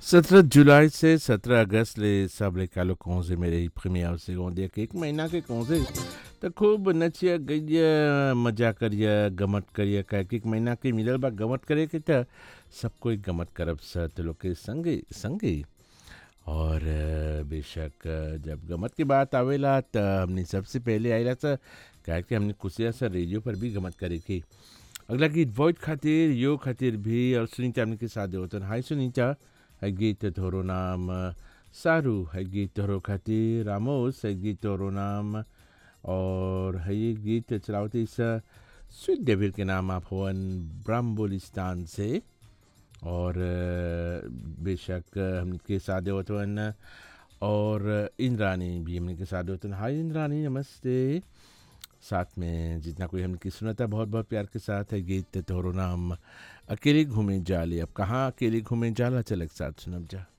सत्रह जुलाई से सत्रह अगस्त ले सब ले कालो कौजे में रही प्रीमियर से गोंदे के एक महीना के कौजे तो खूब नचिया गइया मजा करिया गमत करिया कह के एक महीना के मिलल बा गमत करे के त सब कोई गमत करब स तो लोग के संगे संगे और अ, बेशक अ, जब गमत की बात आवेला त हमने सबसे पहले आइला स कह के हमने कुसिया सा रेडियो पर भी गमत करे की अगला गीत वॉइड खातिर यो खातिर भी और सुनीता हमने के साथ होतन हाय सुनीता है गीत तोरो नाम सारू है गीत तोरो खातिर रामोस है गीत तोरो नाम और है ये गीत चलावते इस स्वीट डेविल के नाम आप होवन ब्राम्बोलिस्तान से और अ, बेशक हमके साथ होतवन और इंद्रानी भी हमने के साथ होतन हाय इंद्रानी नमस्ते साथ में जितना कोई हमने की सुनता बहुत बहुत प्यार के साथ है गीत तोरो नाम अकेले घूमे जाले अब कहाँ अकेले घूमे जाला चल एक साथ सुनब जा